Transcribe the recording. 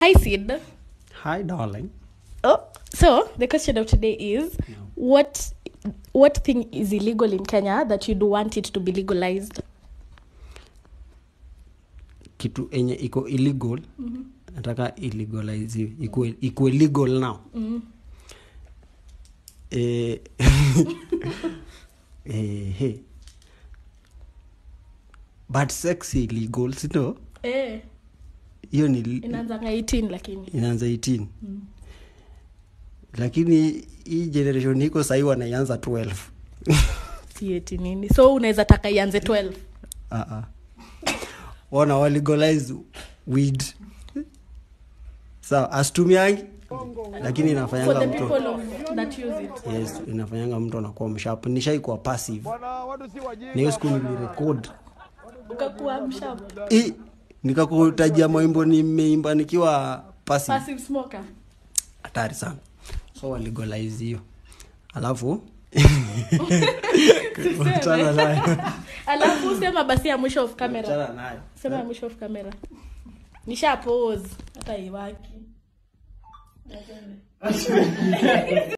hi sid hi darling oh, so the question of today is what what thing is illegal in kenya that you'd want it to be legalized kitu enye iko illegal nataka illegaliziwe ikuwe, ikuwe legal now eh, eh, hey. but sex illegal sino eh, hiyo ni inaanzanga 18 lakini inaanza 18 lakini hii generation iko sahii wanaianza 12 si eti nini so unaweza taka ianze 12 Ah, ah. wana walegalize weed sawa asitumiangi lakini for inafanyanga the mtu people of, that use it yes inafanyanga mtu anakuwa mshap nishaikuwa passive na hiyo siku nilirekod ukakuwa mshap I- nikakutajia maimbo nimeimba nikiwa passive passive smoker hatari sana so walegalize hiyo alafu wachana nayo alafu sema basi ya mwisho of camera wachana nayo sema ya mwisho of camera nisha pose hata iwaki